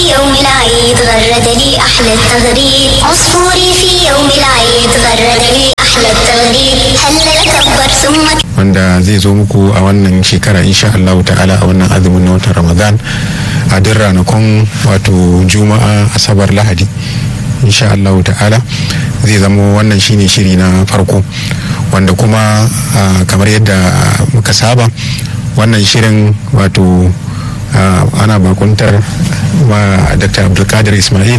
يوم العيد غرد لي أحلى التغريد عصفوري في يوم العيد غرد لي أحلى التغريد هلل كبر ثم wanda zai zo muku a wannan shekara insha Allah ta'ala a wannan azumin na watan Ramadan a duk ranakun wato Juma'a Asabar Lahadi insha Allah ta'ala zai zamo wannan shine shiri na farko wanda kuma ah, kamar yadda muka saba wannan shirin wato ah, ana bakuntar ma Dr. Abdulkadir Ismail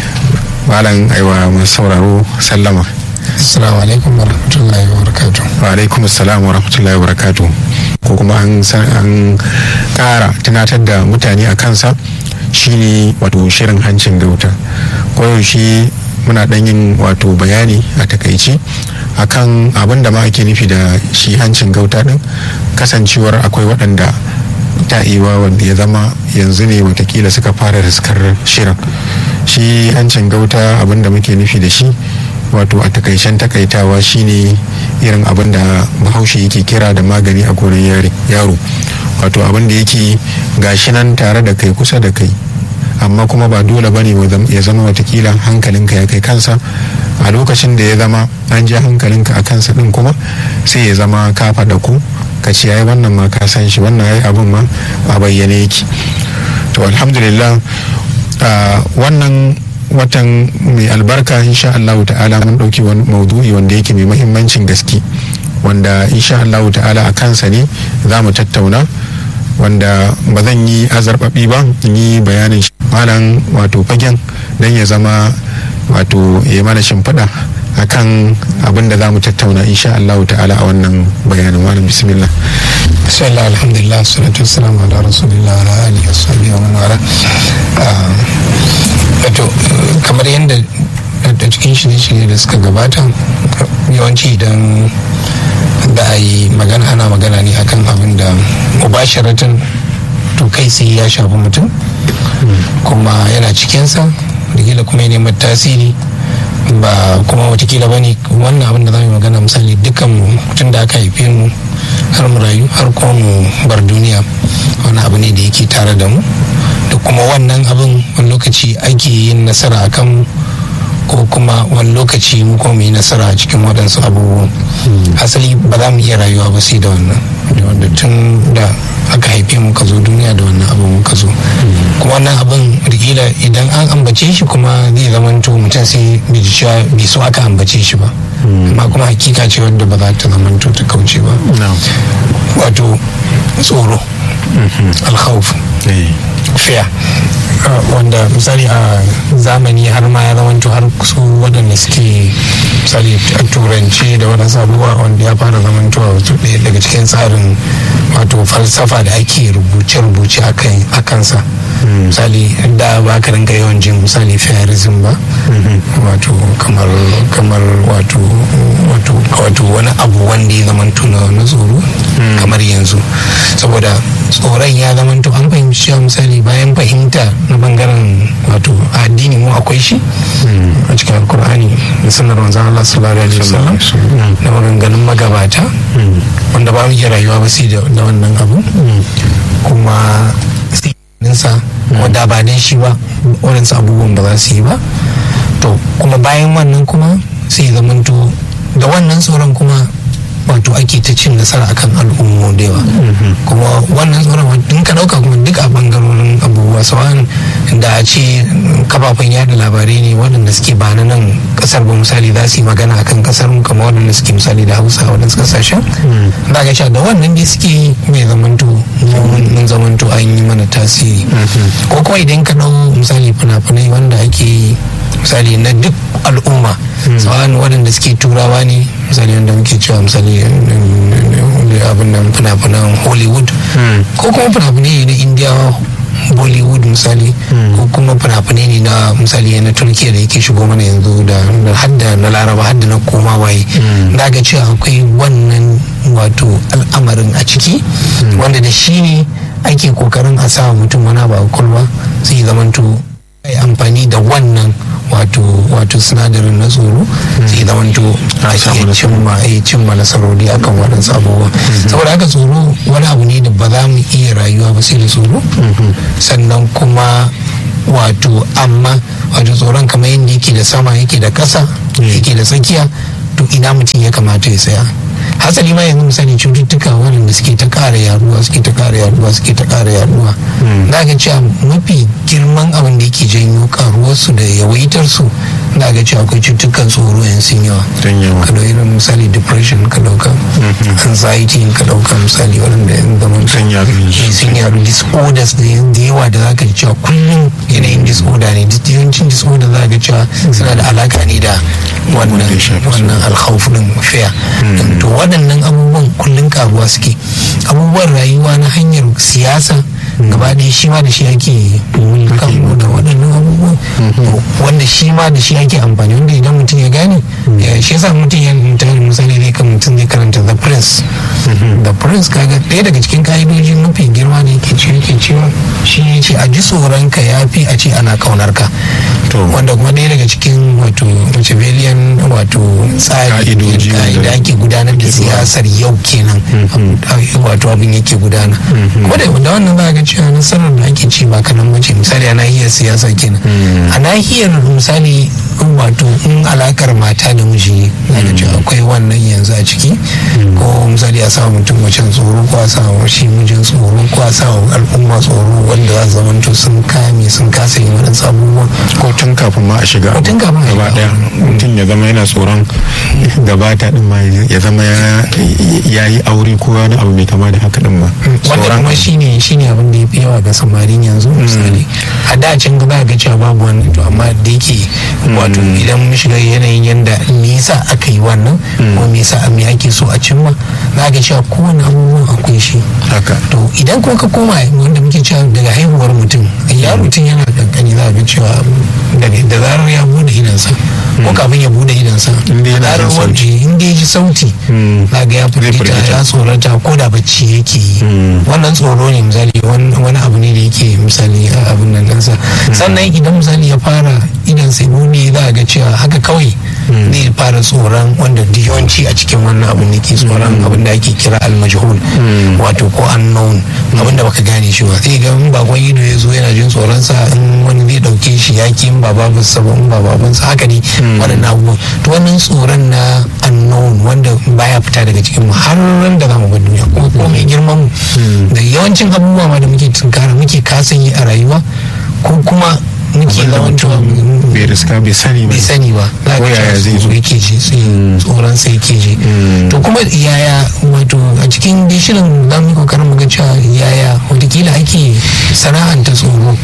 malam aiwa masu sauraro sallama Assalamu alaikum wa rahmatullahi wa barakatuh. wa alaikum assalam wa rahmatullahi wa barakatuh ko kuma an san an kara tunatar da mutane a kansa shine wato shirin hancin gauta koyaushe muna dan yin wato bayani a takaici akan abin da ma ake nufi da shi hancin gauta din kasancewar akwai waɗanda ta iwa wanda ya zama yanzu ne watakila suka fara riskar shirin shi hancin gauta abin da muke nufi da shi wato a takaicen takaitawa shine irin abin da bahaushe yake kira da magani a gonar yare- yaro wato abin da yake gashi nan tare da kai kusa da kai amma kuma ba dole bane ya zama watakila hankalinka ya kai kansa a lokacin da ya zama an ja hankalinka a kansa din kuma sai ya zama ka faɗa ku ka ce ai wannan ma ka san shi wannan ai abin ma a bayyane yake to alhamdulillah ah, wannan watan mai albarka insha Allah ta'ala mun ɗauki wani maudu'i wanda yake mai mahimmancin gaske wanda insha Allah ta'ala a kansa ne za mu tattauna wanda ba zan yi azarbaɓi ba in yi bayanin shi. malam wato fagen don ya zama wato ya mana shimfiɗa akan abin da za mu tattauna insha Allah ta'ala a wannan bayanin malam bismillah Bismillah alhamdulillah salatu wassalamu ala rasulillah wa ala alihi wa sahbihi wa man wala. Ah, Wato eh, kamar yadda da cikin shirye-shirye da suka gabata yawanci idan da a yi magana ana magana ne akan abin da mubasharatan to kai sai ya shafi mutum kuma yana cikinsa da kuma ya neman tasiri ba kuma watakila ba ne wannan abin da za mu yi magana misali dukkan mu tun da aka haife mu har mu rayu har kuma mu bar duniya wani abu ne da yake tare da mu da kuma wannan abin wani lokaci ake yin nasara a kan ko kuma wani lokaci mu kuma mu yi nasara a cikin waɗansu abubuwan asali ba za mu iya rayuwa ba sai da wannan da wanda tun da aka haife mu ka zo duniya da wannan abin muka zo kuma wannan abin rikila idan an ambace shi kuma zai zamanto mutum sai bai ji cewa bai so aka ambace shi ba amma kuma hakika ce wadda ba za ta zamanto ta kauce ba wato tsoro alkhawf fear Uh, wanda misali a zamani har ma ya zamanto har su waɗanda suke misali a turance da waɗansu abubuwa wanda ya fara zamantowa wato ɗaya daga cikin tsarin wato falsafa da ake rubuce-rubuce a kansa misali da ba ka rinka yawan jin misali fairism ba wato kamar kamar wato wato wato wani abu wanda ya zamanto na na tsoro kamar yanzu saboda tsoron ya zamanto an fahimci cewa misali bayan fahimta na bangaren wato addini mu akwai shi a cikin alkur'ani da sanar manzan Allah sallallahu alaihi wasallam da maganganun magabata wanda ba mu iya rayuwa ba sai da wannan abu kuma sa wanda ba dan shi ba waɗansu abubuwan ba za su yi ba to kuma bayan wannan kuma sai zamanto da wannan tsoron kuma wato ake ta cin nasara akan al'ummu da yawa kuma wannan tsoron in ka dauka kuma duk a bangarorin abubuwa sawan da a ce kafafen yada labarai ne waɗanda suke ba na nan kasar ba misali za su yi magana akan kasar mu kamar waɗanda suke misali da hausa waɗansu kasashen za ga cewa da wannan dai suke mai zamanto mun zamanto an yi mana tasiri ko kuma idan ka dau misali fina-finai wanda ake yi misali na duk al'umma tsawon waɗanda suke turawa ne misali wanda muke cewa misali abin nan fina-finan hollywood ko kuma fina-finai na indiyawa bollywood misali ko kuma fina-finai ne na misali na turkiya da yake shigo mana yanzu da hadda na laraba hadda na koma waye da ga cewa akwai wannan wato al'amarin a ciki wanda da shi ne ake kokarin a sa mutum wani ba kwalwa sai zamanto ai amfani da wannan wato wato sinadarin na tsoro sai zamanto a iya cimma a cimma nasarori akan waɗansu abubuwa saboda haka tsoro wani abu ne da ba za mu iya rayuwa ba sai da tsoro sannan kuma wato amma wato tsoron kamar yadda yake da sama yake da ƙasa yake da tsakiya to ina mutum ya kamata ya tsaya hasali ma yanzu misali cututtuka waɗanda suke ta ƙara yaduwa suke ta ƙara yaduwa suke ta ƙara yaduwa na ga cewa mafi girman abin da yake janyo karuwarsu da yawaitar su na ga cewa akwai cututtukan tsoro yan sun yawa Sun yawa. ka ɗauki misali depression ka ɗauka anxiety ka ɗauka misali waɗanda yan zaman Sun yaɗu yanzu. Eh, sun yaɗu disorders da yan- da yawa da za ka ji cewa kullum yanayin disorder ne duk yawancin disorder za ka ga cewa suna da alaka ne da wannan Wanda ya shafi su. wannan alkhawf din fear to waɗannan abubuwan kullum karuwa suke abubuwan rayuwa na hanyar siyasa gaba ɗaya shi ma da shi ake mulkan da waɗannan abubuwan To, wanda shi ma da shi ake amfani wanda idan mutum ya gane eh, shi yasa mutum ya ta misali zai kan mutum zai karanta the prince the prince kaga ɗaya daga cikin ka'idoji mafi girma da yake ce yake cewa shi ne ce a ji tsoron ka ya fi a ce ana kaunar ka To. wanda kuma ɗaya daga cikin wato machiavellian wato tsari Ka'idoji da wanda- ake gudanar da siyasar yau kenan wato abin yake gudana kuma da da wannan za a ga cewa nasarar da ake ci ba kanan mace misali a nahiyar siyasa kenan a nahiyar misali wato in alakar mata da miji za ga cewa akwai wannan yanzu a ciki ko misali a sa mutum macen tsoro ko a sa wa shi mijin tsoro ko a sa wa al'umma tsoro wanda za su zamanto sun kame sun kasa yin waɗansu abubuwan ko tun kafin ma a shiga Ko tun kafin a gaba shiga. daya mutum ya zama yana tsoron gabata din ma ya zama ya- ya yi aure ko wani abu mai kama da haka din ma wanda tsoron kuma shine shine abin da ya fi yawa ga samarin yanzu misali a da can za ga cewa babu wannan to amma da yake wato idan mun shiga yanayin yanda me yasa aka yi wannan ko me yasa me ake so a cimma za ga cewa kowane abubuwan akwai shi haka to idan kuma ka koma wanda muke cewa daga haihuwar mutum ya mutum yana kankani za ga cewa daga da zarar ya bude idansa ko kafin ya bude idansa Inda yana da zarar jin sauti. waje inda ya ji sauti za ga ya firgita firgita. ya tsorata ko da bacci yake yi wannan tsoro ne misali wani wani abu ne da yake misali a abin nan ɗansa sannan idan misali ya fara idan sai bude za a ga cewa haka kawai zai fara tsoron wanda duk yawanci a cikin wannan abin da ke tsoron abin da ake kira almajhul wato ko unknown abin da baka gane shi ba sai ga in bakon ido ya zo yana jin tsoron sa in wani zai dauke shi yaki in ba babansa ba in ba babansa haka ne waɗannan abubuwan to wannan tsoron na unknown wanda baya fita daga cikin mu har ran da zamu bar duniya kuma ko mai girman mu da yawancin abubuwa ma da muke tunkara muke kasa yi a rayuwa ko kuma muke Abinda zamantowa mutum bai riska bai sani ba bai sani ba za Ko ka yaya cewa zai zo? tsoro yake ji sai tsoron sai yake ji to kuma yaya wato a cikin dai shirin za mu yi kokarin mu ga cewa yaya watakila ake sana'anta tsoro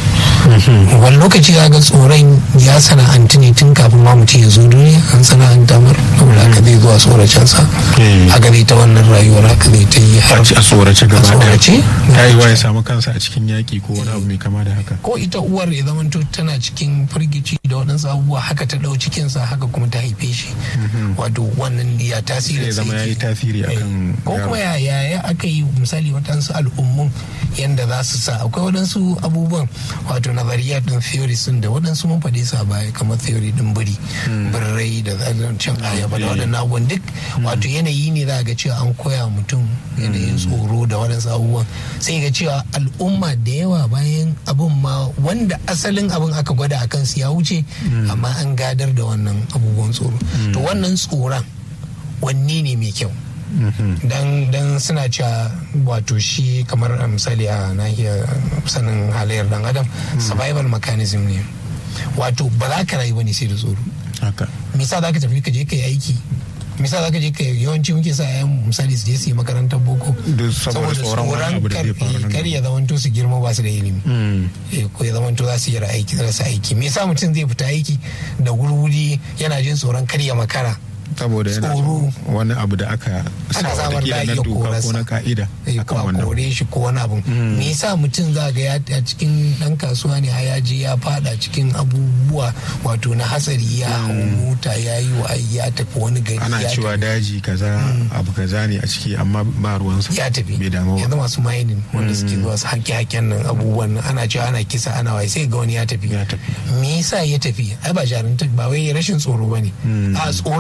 wani lokaci za ga tsoron ya sana'antu ne tun kafin ma mutum ya zo duniya an sana'anta mar saboda haka zai zuwa tsoracensa Mm. haka zai ta wannan rayuwar haka zai ta yi har a tsorace gaba A daya tsorace? ta yi wa ya samu kansa a cikin yaƙi ko wani abu mai kama da haka ko ita uwar ya zamanto tana cikin firgici da waɗansu abubuwa haka ta ɗau cikinsa haka kuma ta haife shi wato wannan ya tasiri zai zama ya yi tasiri akan ko yaro. kuma ya ya ya aka yi misali waɗansu al'ummun yadda za su sa akwai waɗansu abubuwan wato nazariya din theories din da waɗansu mun faɗi su a baya kamar theory din biri birrai da cin ayaba da waɗannan abubuwan duk wato yanayi ne za a ga cewa an koya wa mutum yanayin tsoro da waɗansu abubuwan sai ga cewa al'umma da yawa bayan abun ma wanda asalin abin aka gwada a kansu ya wuce amma an gadar da wannan abubuwan tsoro to wannan tsoron wanne ne mai kyau dan dan suna cewa wato shi kamar a misali a nahiyar sanin halayyar dan adam survival mechanism ne wato ba za ka rayu bane sai da tsoro haka misa za ka tafi ka je ka yi aiki misa za ka je ka yawanci muke sa yayan misali su je su yi makarantar boko Duk saboda tsoron wani abu da zai faru nan kar ya zamanto su girma ba su da ilimi Eh, ko ya zamanto za su yi aiki rasa aiki me yasa mutum zai fita aiki da wuri yana jin tsoron kar ya makara saboda yana Tsoro. wani abu da aka sa ana samar da watakila na iya doka ko korarsa. na ka'ida Eh, ko akan a wannan kore shi ko wani abu me yasa mutum za ga ya a cikin dan kasuwa ne ya je ya fada cikin abubuwa wato na hatsari ya hau mota ya yi wa ya tafi wani gari ana ya cewa tafi- daji kaza abu kaza ne a ciki amma ba ruwansa ya tafi bai damu yanzu ba masu mining wanda suke zuwa su haƙe haƙen nan abubuwan nan ana cewa ana kisa ana waye sai ga wani ya tafi Ya tafi. me yasa ya tafi ai ba jarinta ba wai rashin tsoro ba ne a tsoron ne ya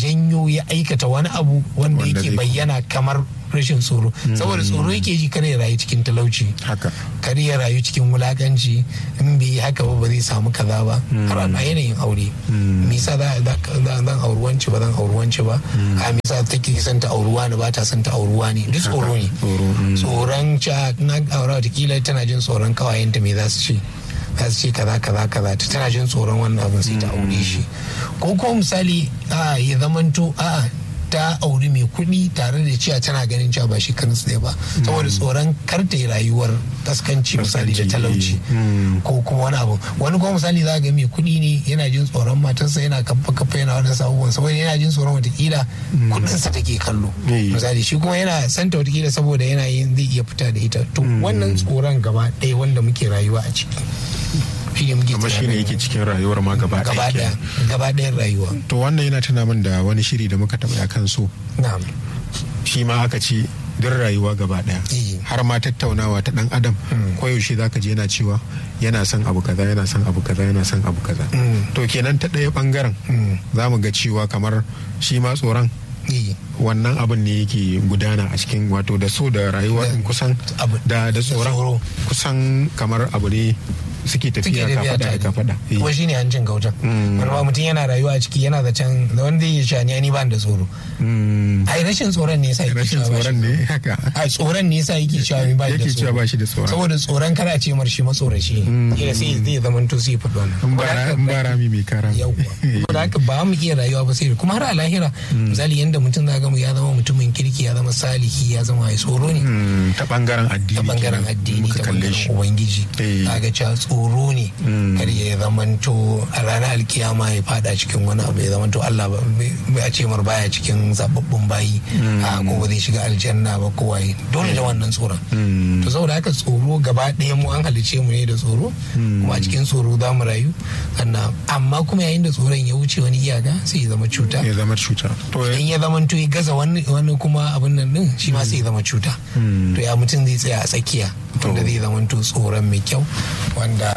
janyo ya aikata wani abu wanda Wanda yake zai- bayyana kamar rashin tsoro saboda tsoro yake ji kare ya rayu cikin talauci haka kar ya rayu cikin wulakanci in bai yi haka ba ba zai samu kaza ba har a yanayin aure me yasa za za- za- zan auri wance ba zan auri wance ba a me yasa take son ta auruwa ne ba ta son ta auruwa ne duk tsoro ne tsoro, mm. tsoron ca na aura watakila tana jin tsoron kawayenta me za su ce za su ce kaza kaza kaza ta tana jin tsoron wannan abin sai ta aure shi ko ko misali a ya zamanto a ta auri mai kuɗi tare da cewa tana ganin cewa ba shi kansu ɗaya ba saboda tsoron kar ta yi rayuwar kaskanci misali da Kaskanci, talauci mm. ko kuma wani abu wani kuma misali za ga mai kuɗi ne yana jin tsoron matarsa yana kafa kafa yana wadansu abubuwan saboda yana jin tsoron watakila kuɗinsa take kallo Eh. misali shi kuma yana santa watakila saboda yana yin zai iya fita da ita to wannan tsoron gaba ɗaya wanda muke rayuwa a ciki shi ne muke kuma shi ne tunanin yake cikin rayuwar ma gaba gaba ɗaya ɗaya kenan. gaba ɗayan rayuwa to wannan yana tuna min da wani shiri da muka taɓa kan so na'am shi ma aka ce duk rayuwa gaba daya Eh. har ma tattaunawa ta dan adam koyaushe zaka je yana cewa yana son abu kaza yana son abu kaza yana son abu kaza Mm. to kenan ta ɗaya bangaren Mm. za mu ga cewa kamar shi ma tsoron Eh. wannan abin ne yake gudana a cikin wato da so da rayuwa Da- din kusan abu- da da tsoro. tsoron kusan kamar abu ne suke suke tafiya tafiya kafada da tare kafada Eh. kuma shine hancin gautan Mm. wani ma mutum yana rayuwa a ciki yana da can da wanda ya sha ni ba da tsoro Mm. ai rashin tsoron ne yasa yake rashin cewa ba shi tsoron da- ne haka a tsoron ne yasa yake cewa ni ba shi da Yake tsoro cewa ba shi da tsoron. saboda tsoron kada a ce mar shi matsoraci ne kila sai zai zama to sai faɗi wannan in ba Saboda ra- haka in ba rami mai kara yauwa saboda haka ba mu iya rayuwa ba sai kuma har a lahira misali yanda mutum za ga mu ya zama mutumin kirki ya zama salihi ya zama mai tsoro ne Mm, ta bangaren addini ta bangaren kenan, addini muka ta kalle bangaren shi ubangiji Eh. kaga cewa tsoro ne Mm. kar ya zamanto a ranar alkiyama ya fada cikin wani abu ya zamanto Allah ba bai a ce mar baya cikin zababbun bayi a ko ba zai shiga aljanna ba ko waye dole da wannan tsoron Mm. to saboda haka tsoro gaba ɗaya mu an halice mu ne da tsoro kuma a cikin tsoro za mu rayu sannan amma kuma yayin da tsoron ya wuce wani iyaka sai ya zama cuta ya zama cuta to in ya zama to ya gaza wani wani kuma abin nan din shi ma sai ya zama cuta Mm. to ya mutum zai tsaya a tsakiya wanda zai zama to tsoron mai kyau wanda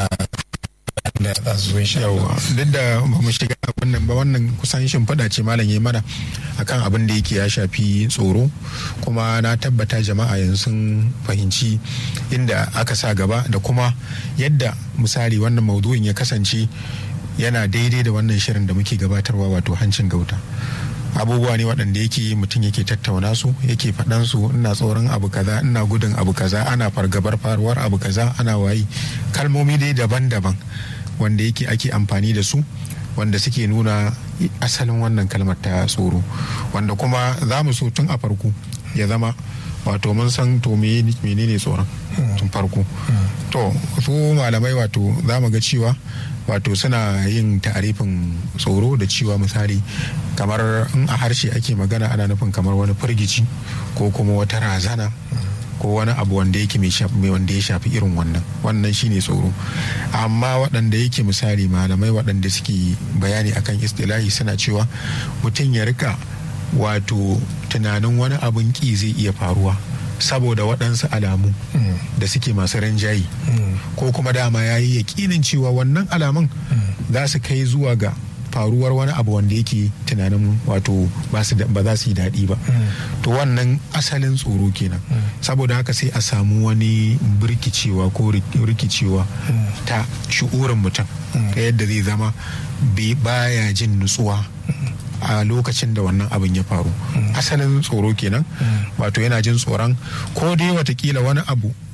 da za su zo insha yawa Allah. duk da ba mu shiga wannan ba wannan kusan shimfiɗa ce malam ya mana akan abin da yake ya shafi tsoro kuma na tabbata jama'a yanzu sun fahimci inda aka sa gaba da kuma yadda misali wannan maudu'in ya kasance yana daidai da wannan shirin da muke gabatarwa wato hancin gauta abubuwa ne waɗanda yake mutum yake tattauna su yake faɗan su ina tsoron abu kaza ina gudun abu kaza ana fargabar faruwar abu kaza ana wayi kalmomi dai daban-daban wanda yake ake amfani da su wanda suke nuna asalin wannan kalmar ta tsoro wanda kuma za mu so tun a farko ya zama wato mun san to me- menene tsoron tun farko to su malamai wato za mu ga cewa wato suna yin ta'arifin tsoro da cewa misali kamar in a harshe ake magana ana nufin kamar wani firgici ko kuma wata razana ko wani abu wanda yake mai shafi mai wanda ya shafi irin wannan wannan shine tsoro amma waɗanda yake misali malamai waɗanda suke bayani akan istilahi suna cewa mutum ya rika wato tunanin wani abin ki zai iya faruwa saboda waɗansu alamu da suke masu rinjaye ko kuma dama ya yi yaƙinin cewa wannan alamun za su kai zuwa ga faruwar wani abu wanda yake tunanin wato ba su da- ba za su yi daɗi ba to wannan asalin tsoro kenan saboda haka sai a samu wani birkicewa ko rik- rikicewa ta shi'urin mutum ta yadda zai zama bai- baya jin nutsuwa a lokacin da wannan abin ya faru asalin tsoro kenan wato yana jin tsoron ko dai watakila wani abu